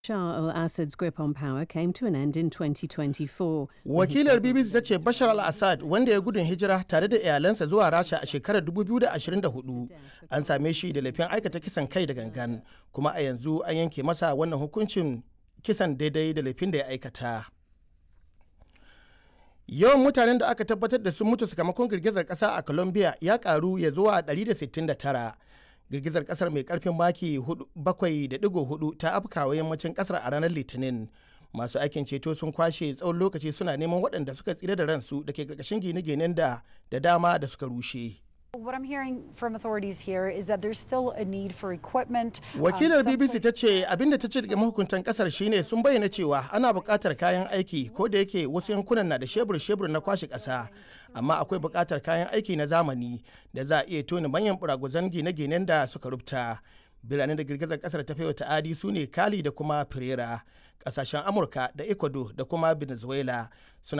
Bashar al-Assad's grip on power came to an end in 2024. Wakilar BBC ta ce Bashar al-Assad wanda ya gudun hijira tare da iyalansa zuwa Rasha a shekarar 2024 an same shi da laifin aikata kisan kai da gangan kuma a yanzu an yanke masa wannan hukuncin kisan daidai da laifin da ya aikata. Yawan mutanen da aka tabbatar da sun mutu sakamakon girgizar ƙasa a Colombia ya karu ya zuwa 169. girgizar kasar mai karfin maki 7.4 ta afkawa yammacin kasar a ranar litinin masu aikin ceto sun kwashe tsawon lokaci suna neman waɗanda suka tsira da ransu da ke karkashin gine-ginen da da dama da suka rushe What I'm hearing from authorities here is that there's still a need for equipment. Wakilar BBC ta ce abinda ta ce daga mahukuntan kasar shine sun bayyana cewa ana buƙatar kayan aiki ko da yake wasu yankunan na da shebur-shebur na kwashe ƙasa amma akwai buƙatar kayan aiki na zamani da za a iya tona manyan buraguzan gine-ginen da suka rubta. Biranen da girgizar kasar ta wa ta'adi su ne Kali da kuma Pereira. Ƙasashen Amurka da Ecuador da kuma Venezuela suna